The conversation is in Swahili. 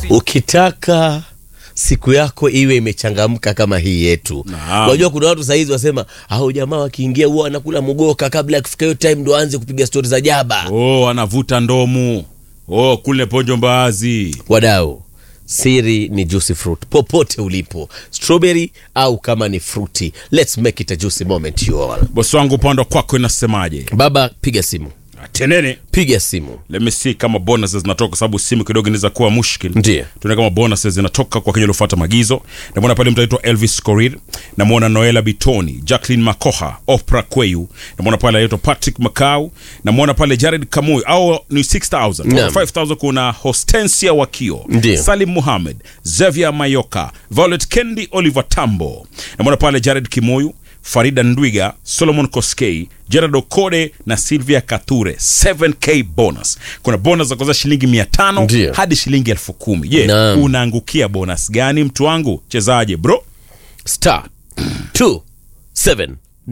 ukitaka siku yako iwe imechangamka kama hii yetu Naam. unajua kuna watu sahizi wasema au jamaa wakiingia huwa wanakula mugoka kabla ya kufika hiyo time ndo aanze kupiga stori za jaba oh anavuta ndomu oh kule ponjo mbaazi wadau siri ni juicy fruit popote ulipo strawberry au kama ni fruity let's make it a juicy moment you all bosi wangu upande wa kwako inasemaje baba piga simu tenene piga simu let me see kama bonuses zinatoka kwa sababu simu kidogo inaweza kuwa mushkil Ndiyo. tuone kama bonuses zinatoka kwa kenya uliofuata maagizo namwona pale mtu aitwa elvis corir namwona noela bitoni jacklin makoha opra kweyu namwona pale aitwa patrick macau namwona pale jared kamui au ni 6000 Naam. 5000 kuna hostensia wakio Ndiyo. salim muhamed xavier mayoka violet kendi oliver tambo namwona pale jared kimoyu farida ndwiga solomon koskei gerard okode na silvia kature 7k bonus kuna bonus za kuanzia shilingi 500 Ndiyo. hadi shilingi elfu kumi je Naam. unaangukia bonus gani mtu wangu chezaje bro star 279